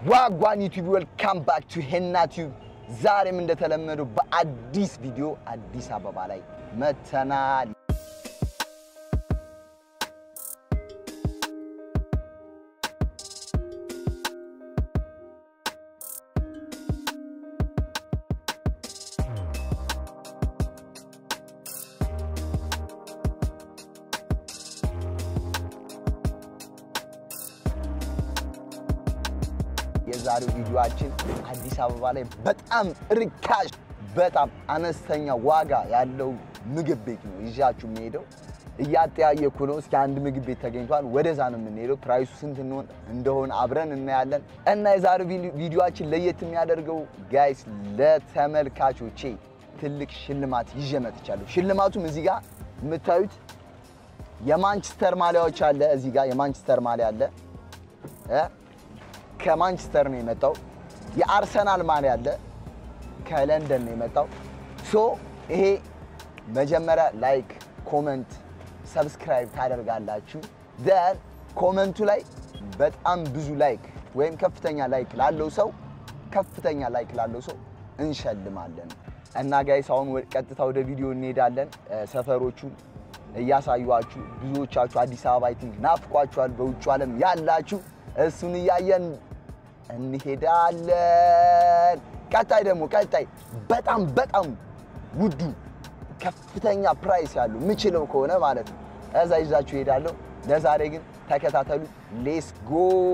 ዋጓን ዩቲዩብ ዌልካም ባክ ቱ ሄና ቲዩብ። ዛሬም እንደተለመደው በአዲስ ቪዲዮ አዲስ አበባ ላይ መተናል። የዛሬው ቪዲዮአችን አዲስ አበባ ላይ በጣም ርካሽ በጣም አነስተኛ ዋጋ ያለው ምግብ ቤት ነው ይዣችሁ የሚሄደው። እያጠያየኩ ነው። እስኪ አንድ ምግብ ቤት ተገኝቷል። ወደዛ ነው የምንሄደው። ፕራይሱ ስንት እንሆን እንደሆነ አብረን እናያለን። እና የዛሬው ቪዲዮአችን ለየት የሚያደርገው ጋይስ ለተመልካቾቼ ትልቅ ሽልማት ይዤ መጥቻለሁ። ሽልማቱም እዚህ ጋር የምታዩት የማንቸስተር ማሊያዎች አለ። እዚህ ጋር የማንቸስተር ማሊያ አለ እ ከማንቸስተር ነው የመጣው። የአርሰናል ማሊያ አለ ከለንደን ነው የመጣው። ሶ ይሄ መጀመሪያ ላይክ፣ ኮመንት፣ ሰብስክራይብ ታደርጋላችሁ። ደን ኮመንቱ ላይ በጣም ብዙ ላይክ ወይም ከፍተኛ ላይክ ላለው ሰው ከፍተኛ ላይክ ላለው ሰው እንሸልማለን። እና ጋይስ አሁን ቀጥታ ወደ ቪዲዮ እንሄዳለን። ሰፈሮቹን እያሳዩችሁ ብዙዎቻችሁ አዲስ አበባ አይ ቲንክ ናፍቋችኋል። በውጭ ዓለም ያላችሁ እሱን እያየን እንሄዳለን። ቀጣይ ደግሞ ቀጣይ በጣም በጣም ውዱ ከፍተኛ ፕራይስ ያለው የምችለው ከሆነ ማለት ነው እዛ ይዛችሁ እሄዳለሁ። ለዛሬ ግን ተከታተሉ። ሌስ ጎ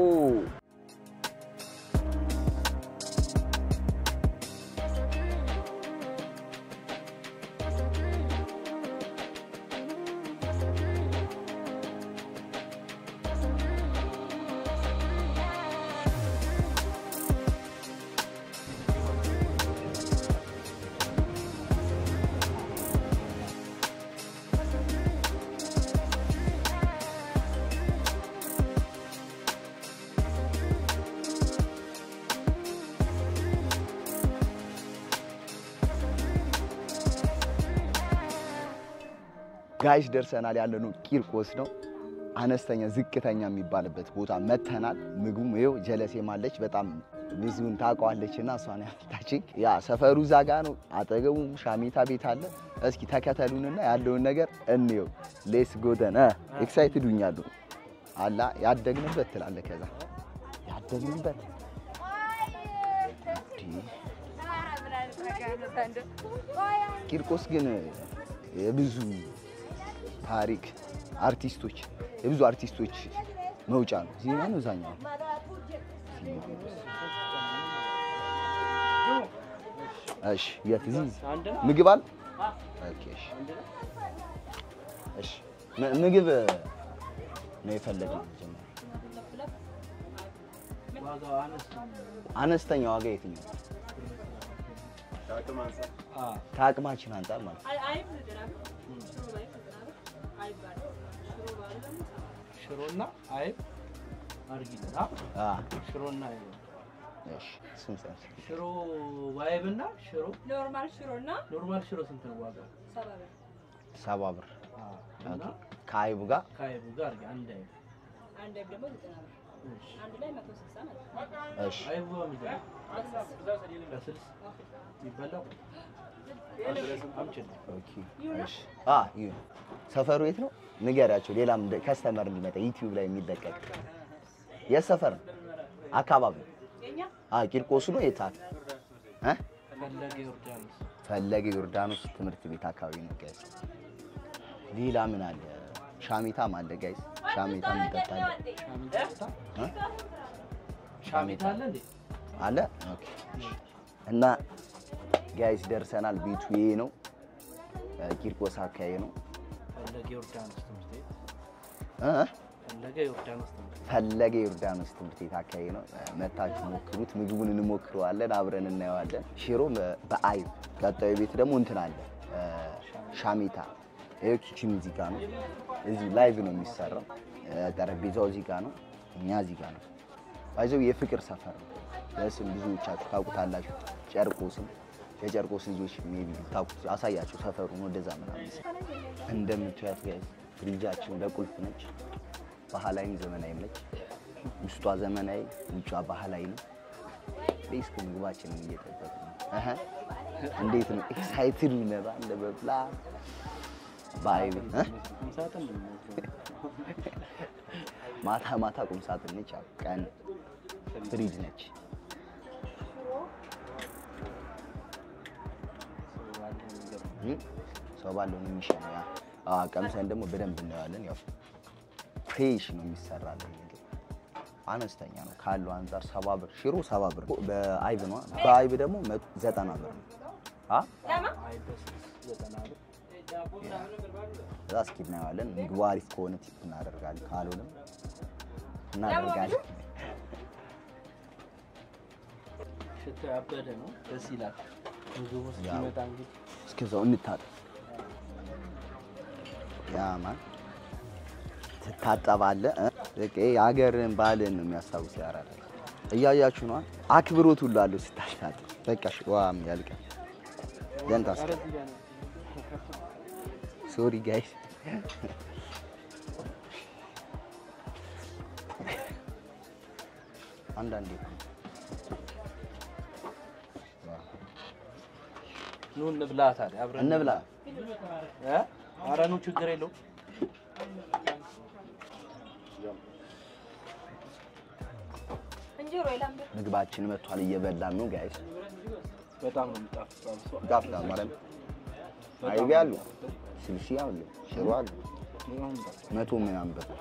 ጋይስ ደርሰናል። ያለነው ቂርቆስ ነው። አነስተኛ ዝቅተኛ የሚባልበት ቦታ መተናል። ምግቡም ይኸው ጀለሴም አለች በጣም ብዙውን ታውቀዋለች እና እሷን ያመጣችኝ። ያ ሰፈሩ እዛ ጋ ነው። አጠገቡም ሻሜታ ቤት አለ። እስኪ ተከተሉንና ያለውን ነገር እንየው። ሌስ ጎደን ኤክሳይትድ ሁኛሉ አላ ያደግንበት ትላለ። ከዛ ያደግንበት ቂርቆስ ግን የብዙ ታሪክ አርቲስቶች የብዙ አርቲስቶች መውጫ ነው። እዚህ ነው እዛኛው እሺ፣ የት እዚህ ምግብ አለ? ኦኬ፣ እሺ፣ እሺ። ምግብ ነው የፈለግነው። አነስተኛ ዋጋ የትኛው? ከአቅማችን አንጻር ማለት ነው። ሽሮና አይብ አድርጊልን። ሽሮና አይብ እሺ፣ እሱን ሰርች። ሽሮ ዋይብና ሽሮ ኖርማል ሽሮ እና ኖርማል ሽሮ ስንት ነው ዋጋ? ሰባ ብር። ሰባ ብር እና ከአይቡ ጋር ከአይቡ ጋር አድርጊ አንድ አይብ። አንድ አይብ ደግሞ ዘጠና ብር። እሺ። አንድ ላይ መቶ ስልሳ ማለት ነው። እሺ አይቡ በምንድን ነው? በስልስ ይበላው አምጪልኝ። ኦኬ እሺ። አ ይሁን። ሰፈሩ የት ነው? ንገሪያቸው። ሌላም ከስተመር እንዲመጣ ዩቲዩብ ላይ የሚለቀቅ የት ሰፈር ነው? አካባቢ የኛ አ ቂርቆስ ነው። የት አለ? እ ፈለገ ዮርዳኖስ ፈለገ ዮርዳኖስ ትምህርት ቤት አካባቢ ነው ጋይስ። ሌላ ምን አለ? ሻሜታም አለ ጋይስ። ሻሜታም ይጠጣል ሻሚታ እ? ሻሚታ አለ እንዴ? አለ ኦኬ። እና ጋይስ ደርሰናል። ቤቱ ይሄ ነው። ቂርቆስ አካባቢ ነው ፈለገ ዮርዳኖስ ትምህርት ቤት እ ፈለገ ዮርዳኖስ ትምህርት ቤት ፈለገ ዮርዳኖስ ትምህርት ቤት አካባቢ ነው። መታችሁ ሞክሩት። ምግቡን እንሞክረዋለን፣ አብረን እናየዋለን። ሽሮ በ- በአይብ ቀጣዩ ቤት ደግሞ እንትን አለ እ፣ ሻሜታ። ይኸው ኪችን እዚህ ጋር ነው። እዚህ ላይቭ ነው የሚሰራው። እ፣ ጠረጴዛው እዚህ ጋር ነው። እኛ እዚህ ጋር ነው። ባይዘው የፍቅር ሰፈር ነው። በስም ብዙዎቻችሁ ታውቁታላችሁ። ጨርቆስም የጨርቆስ ልጆች ሜቢ ታውቁት አሳያቸው ሰፈሩን ወደዛ ምናምን እንደምታዩት ጋይዝ ፍሪጃችን በቁልፍ ነች። ባህላዊም ዘመናዊም ነች። ውስጧ ዘመናዊ ውጯ ባህላዊ ነው። ቤስክ ምግባችንን እየጠበቅ ነው። እህ እንዴት ነው ኤክሳይትድ ነባ ለመብላት በአይብ እ? ቁም ሳጥን ነው የሚመስለው። ማታ ማታ ቁም ሳጥን ነች፣ ያው ቀን ፍሪጅ ነች። ሰው ባለው ነገር ነው። እ? ሰው ባለው ነው የሚሸነው። ያ አዎ፣ ቀምሰን ደግሞ በደንብ እናየዋለን። ያው ፍሬሽ ነው የሚሰራለን ምግብ አነስተኛ ነው ካለው አንጻር ሰባ ብር ሽሮ ሰባ ብር በአይብ ነው። በአይብ ደግሞ መቶ- ዘጠና ብር ነው። አ አይ በስልስ ዘጠና ብር እዛ እስኪ እናየዋለን። ምግቡ አሪፍ ከሆነ ቲፕ እናደርጋለን፣ ካልሆነም እናደርጋለን። ሽታ ያበደ ነው። ደስ ይላል። ምግቡ እስኪመጣ እንግዲህ እስከዛው እንታጠብ። ያ ማን ትታጠባለህ? እ? በቃ ይሄ የሀገርን ባህልን ነው የሚያስታውስ። ያራዳ እያያችሁ ነዋ። አክብሮት ሁሉ አለው ስታሽታጠብ። በቃ እሺ፣ ዋም ያልቃል። ደንታስ ኧረ እዚህ ጋር ነው። ሶሪ ጋይስ አንዳንዴ እኮ ኑ እንብላ ታዲያ አብረን እንብላ። እ? ኧረ ኑ ችግር የለውም። እንጀሮ የላም ቤት ምግባችን መጥቷል፣ እየበላን ነው ጋይስ። በጣም ነው የሚጣፍጠው። ሰው ይጣፍጣል ማለት አይቤ አሉ፣ ስልሲ አሉ፣ ሽሮ አሉ። በጣም ይጣፍጣል። መቶ ምናምን ብር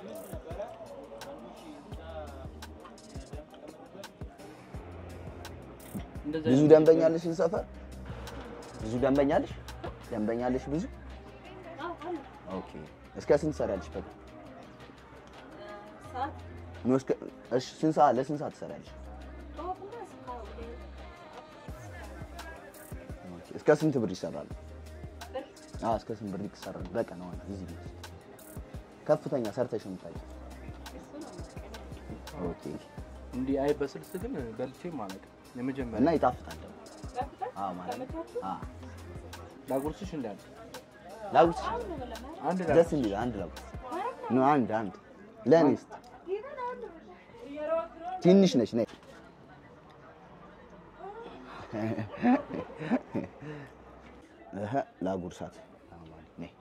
እንደዚህ ብዙ አይነት ደንበኛ አለሽ እዚህ ሰፈር? ብዙ ደንበኛ አለሽ? ደንበኛ አለሽ ብዙ? አዎ አሉ ኦኬ። እስከ ስንት ትሰሪያለሽ? በቃ ሰዓት ነው እስከ እሺ፣ ስንት ሰዓት ለስንት ሰዓት ትሰሪያለሽ? ጠዋትና እስካሁን ኦኬ። እስከ ስንት ብር ይሰራል? ብር አዎ፣ እስከ ስንት ብር ይሰራል? በቀን አሁን እዚህ ቤት ከፍተኛ ሰርተሽ የምታውቂው? እሱ ነው መቀነስ ኦኬ። እንዲህ አይ በስልስ ግን በልቼ ማለት የመጀመሪያ እና ይጣፍጣል ደግሞ። ገብተህ አዎ ማለት ተመቻችሁ አዎ። ላጉርስሽ እንዳለ ላጉርስ አሁን ነው ለማለት አንድ ደስ ላጉርስ እንዲል አንድ ላጉርስ ነው አንድ አንድ ለኔስ ትንሽ ነች ነይ እህ ላጉርሳት ነይ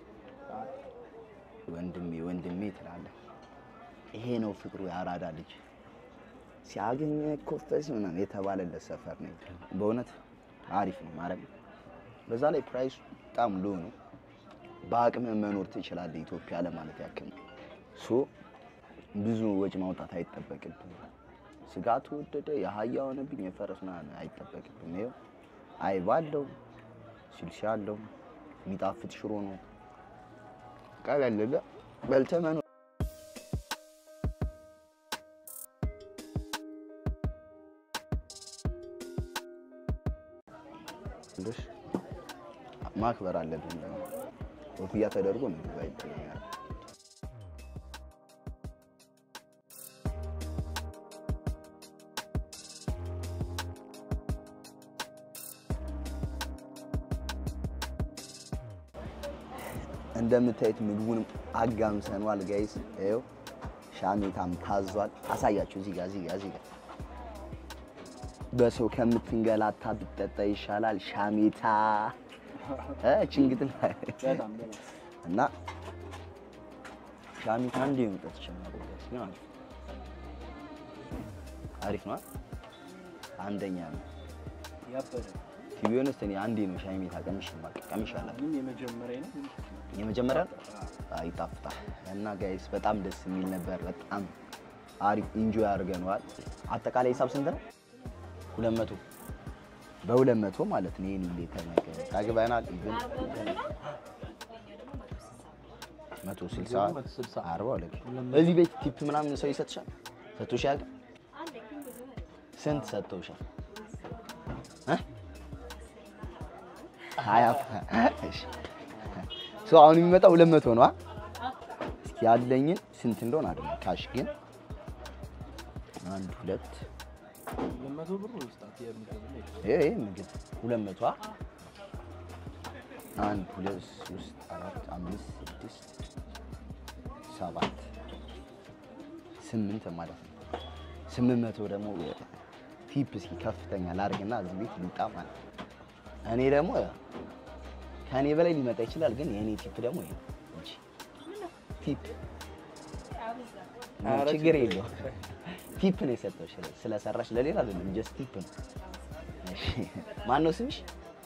ወንድሜ ወንድሜ ትላለህ ይሄ ነው ፍቅሩ የአራዳ ልጅ ሲያገኘ ኮፈስ ምናምን የተባለለት ሰፈር ነው በእውነት አሪፍ ነው ማረግ በዛ ላይ ፕራይሱ በጣም ሎ ነው በአቅም መኖር ትችላለህ ኢትዮጵያ ለማለት ያክል ነው ሶ ብዙ ወጪ ማውጣት አይጠበቅብም ስጋ ተወደደ የአህያ ሆነብኝ የፈረስ ምናምን አይጠበቅብም ይኸው አይብ አለው ስልሲ አለው የሚጣፍጥ ሽሮ ነው ቀለል ብለህ በልተህ መኖር ትንሽ ማክበር አለብን። ኮፍያ ተደርጎ ምግብ አይበላም። እንደምታዩት ምግቡንም አጋምሰኗል ጋይስ። ይኸው ሻሜታም ታዟል። አሳያችሁ እዚህ ጋር እዚህ ጋር እዚህ ጋር በሰው ከምትንገላታ ብትጠጣ ይሻላል። ሻሜታ እ ችንግት ላይ በጣም በጣም እና ሻሜታ አንዴ መጠጥ ይችላል። ግን አሪፍ አሪፍ ነው። አንደኛ ነው። ያበደ ቲቪ ሆነስት እኔ አንዴ ነው ሻሜታ ቀምሽ ማቀ ቀምሽ አላውቅም። ግን የመጀመሪያ ነው የመጀመሪያ አይ ይጣፍጣል። እና ጋይስ በጣም ደስ የሚል ነበር። በጣም አሪፍ ኢንጆይ አድርገነዋል። አጠቃላይ ሂሳብ ስንት ነው? ሁለት መቶ በሁለት መቶ ማለት ነው። ይሄን ሁሌ ተመገብ ጠግበናል። ኢቭን መቶ ስልሳ መቶ ስልሳ አርባ ሁለት እዚህ ቤት ቲፕ ምናምን ሰው ይሰጥሻል? ሰጥቶሽ ያውቃል? አንድ ግን ብዙ ነው ስንት ሰጥተውሻል? እ? ሀያ እሺ። ሰው አሁን የሚመጣው ሁለት መቶ ነው። አ? እስኪ ያለኝን ስንት እንደሆነ አይደለም ካሽ ግን አንድ ሁለት ለመቶ ብር ውስጣት የሚገርም ነው። ይሄ ይሄ ምግብ ሁለት መቶ አ? አንድ ሁለት ሶስት አራት አምስት ስድስት ሰባት ስምንት ማለት ነው። ስምንት መቶ ደግሞ ቲፕ እስኪ ከፍተኛ ላድርግና እዚህ ቤት ልውጣ ማለት ነው። እኔ ደግሞ ከእኔ በላይ ሊመጣ ይችላል፣ ግን የእኔ ቲፕ ደግሞ ይሄ ነው እንጂ ቲፕ አበዛ። ኧረ ችግር የለውም። ቲፕ ነው የሰጠው ስለሰራሽ፣ ለሌላ አይደለም፣ ጀስት ቲፕ ነው። እሺ ማን ነው ስምሽ?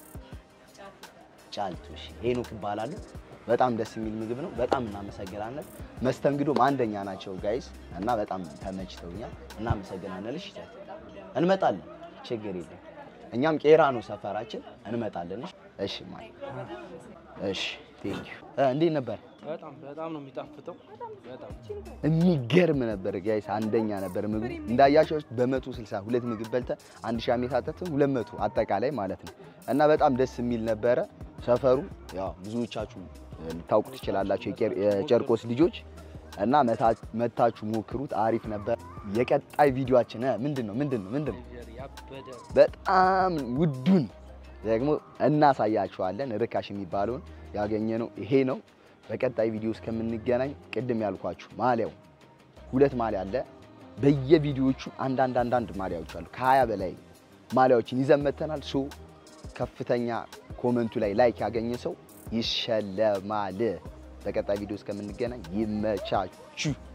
ጫልቱ። እሺ ሄኖክ እባላለሁ። በጣም ደስ የሚል ምግብ ነው። በጣም እናመሰግናለን። መስተንግዶም አንደኛ ናቸው ጋይስ እና በጣም ተመችተውኛል። እናመሰግናለን። እሺ ጫልቱ፣ እንመጣለን፣ ችግር የለም። እኛም ቄራ ነው ሰፈራችን፣ እንመጣለን። እሺ እሺ ማለት እሺ ቴንክ ዩ። እንዴት ነበር? በጣም በጣም ነው የሚጣፍጠው። በጣም የሚገርም ነበር ጋይስ፣ አንደኛ ነበር ምግቡ። እንዳያቸው በመቶ ስልሳ ሁለት ምግብ በልተ አንድ ሺህ ዓመት አጠጥተን ሁለት መቶ አጠቃላይ ማለት ነው እና በጣም ደስ የሚል ነበረ። ሰፈሩ ያው ብዙዎቻችሁ ልታውቁ ትችላላችሁ የቄር- የጨርቆስ ልጆች እና መታ- መታችሁ ሞክሩት። አሪፍ ነበር። የቀጣይ ቪዲዮአችን እ ምንድን ነው ምንድን ነው ምንድን ነው ያበደ በጣም ውዱን ደግሞ እናሳያችኋለን። ርካሽ የሚባለውን ያገኘነው ይሄ ነው። በቀጣይ ቪዲዮ እስከምንገናኝ ቅድም ያልኳችሁ ማሊያው ሁለት ማሊያ አለ። በየቪዲዮዎቹ አንዳንድ አንዳንድ ማሊያዎች አሉ። ከሀያ በላይ ማሊያዎችን ይዘን መጥተናል። ሶ ከፍተኛ ኮመንቱ ላይ ላይክ ያገኘ ሰው ይሸለማል። በቀጣይ ቪዲዮ እስከምንገናኝ ይመቻችሁ።